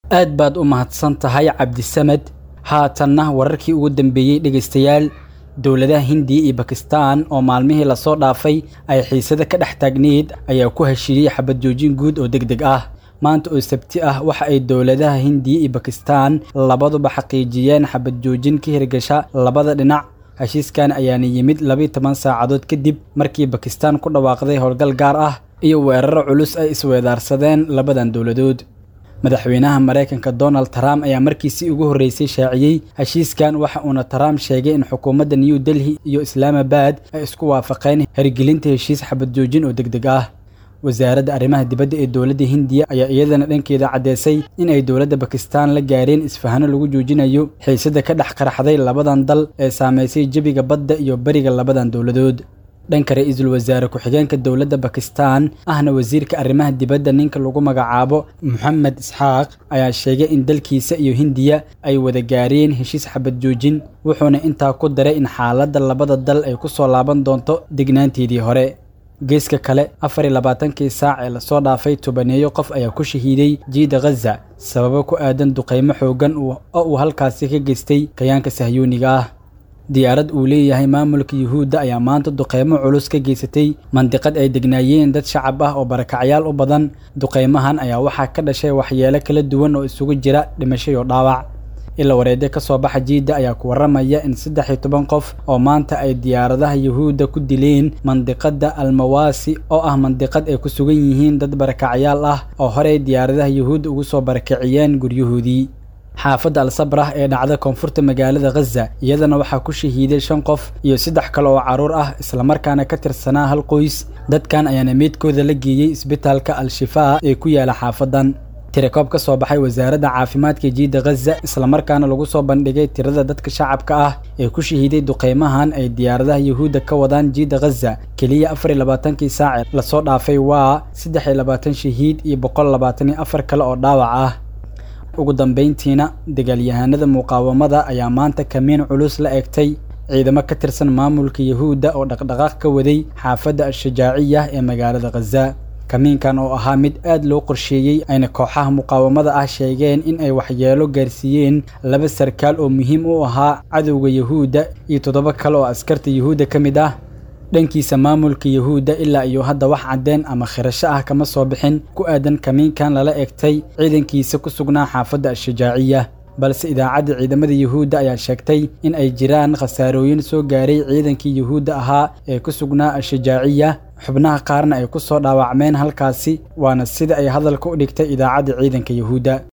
aad baad u mahadsan tahay cabdisamed haatanna wararkii ugu dambeeyey dhegaystayaal dowladaha hindiya iyo bakistan oo maalmihii lasoo dhaafay ay xiisada ka dhex taagneyd ayaa ku heshiiyey xabad joojin guud oo deg deg ah maanta oo sabti ah waxa ay dowladaha hindiya iyo bakistan labaduba xaqiijiyeen xabad joojin ka hirgasha labada dhinac heshiiskan ayaana yimid labiiyo toban saacadood kadib markii bakistan ku dhawaaqday howlgal gaar ah iyo weeraro culus ay isweedaarsadeen labadan dowladood madaxweynaha maraykanka donald trump ayaa markiisii ugu horreysay shaaciyey heshiiskan waxa uuna trump sheegay in xukuumadda new delhi iyo islaamabad ay isku waafaqeen hirgelinta heshiis xabad joojin oo deg deg ah wasaaradda arrimaha dibadda ee dowladda hindiya ayaa iyadana dhankeeda caddeysay in ay dowladda bakistan la gaareen isfahano lagu joojinayo xiisada ka dhex qaraxday labadan dal ee saamaysay jebiga badda iyo beriga labadan dowladood dhanka ra-iisul wasaare ku-xigeenka dowladda bakistan ahna wasiirka arrimaha dibadda ninka lagu magacaabo moxamed isxaaq ayaa sheegay in dalkiisa iyo hindiya ay wada gaareen heshiis xabad joojin wuxuuna intaa ku daray in xaaladda labada dal ay ku soo laaban doonto degnaanteedii hore geeska kale afar iyo labaatankii saac ee lasoo dhaafay tobaneeyo qof ayaa ku shahiiday jiida khaza sababo ku aadan duqaymo xooggan oo uu halkaasi ka geystay kayaanka sahyuuniga ah diyaarad uu leeyahay maamulka yuhuudda ayaa maanta duqeymo culus ka geysatay mandiqad ay degnaayeen dad shacab ah oo barakacyaal u badan duqeymahan ayaa waxaa ka dhashay waxyeelo kala duwan oo isugu jira dhimasho iyo dhaawac ila wareedyo ka soo baxa jiidda ayaa ku warramaya in saddex iyo toban qof oo maanta ay diyaaradaha yuhuudda ku dileen mandiqadda almawaasi oo ah mandiqad ay ku sugan yihiin dad barakacyaal ah oo horey diyaaradaha yuhuudda ugu soo barakiciyeen guryahoodii xaafadda al-sabrah ee dhacda koonfurta magaalada khaza iyadana waxaa ku shahiiday shan qof iyo saddex kale oo carruur ah islamarkaana ka tirsanaa hal qoys dadkan ayaana meydkooda la geeyey isbitaalka al-shifaa ee ku yaala xaafadan tirakoob ka soo baxay wasaaradda caafimaadka jiidda khaza islamarkaana lagu soo bandhigay tirada dadka shacabka ah ee ku shahiiday duqeymahan ay diyaaradaha yuhuudda ka wadaan jiidda khaza keliya afar iyo labaatankii saace lasoo dhaafay waa saddex iyo labaatan shahiid iyo boqol labaatan iyo afar kale oo dhaawac ah ugu dambayntiina dagaalyahanada muqaawamada ayaa maanta kamiin culus la egtay ciidamo ka tirsan maamulka yuhuudda oo dhaqdhaqaaq ka waday xaafadda al-shajaaciya ee magaalada khaza kamiinkan oo ahaa mid aad loo qorsheeyey ayna kooxaha muqaawamada ah sheegeen in ay waxyeelo gaarsiiyeen laba sarkaal oo muhiim u ahaa cadowga yuhuudda iyo toddoba kale oo askarta yuhuudda ka mid ah dhankiisa maamulka yuhuudda ilaa iyo hadda wax caddeen ama khirasho ah kama soo bixin ku aadan kamiinkan lala egtay ciidankiisa ku sugnaa xaafadda al-shajaaciya balse idaacadda ciidamada yuhuudda ayaa sheegtay in ay jiraan khasaarooyin soo gaaray ciidankii yuhuudda ahaa ee ku sugnaa al-shajaaciya xubnaha qaarna ay ku soo dhaawacmeen halkaasi waana sida ay hadalka u dhigtay idaacadda ciidanka yuhuudda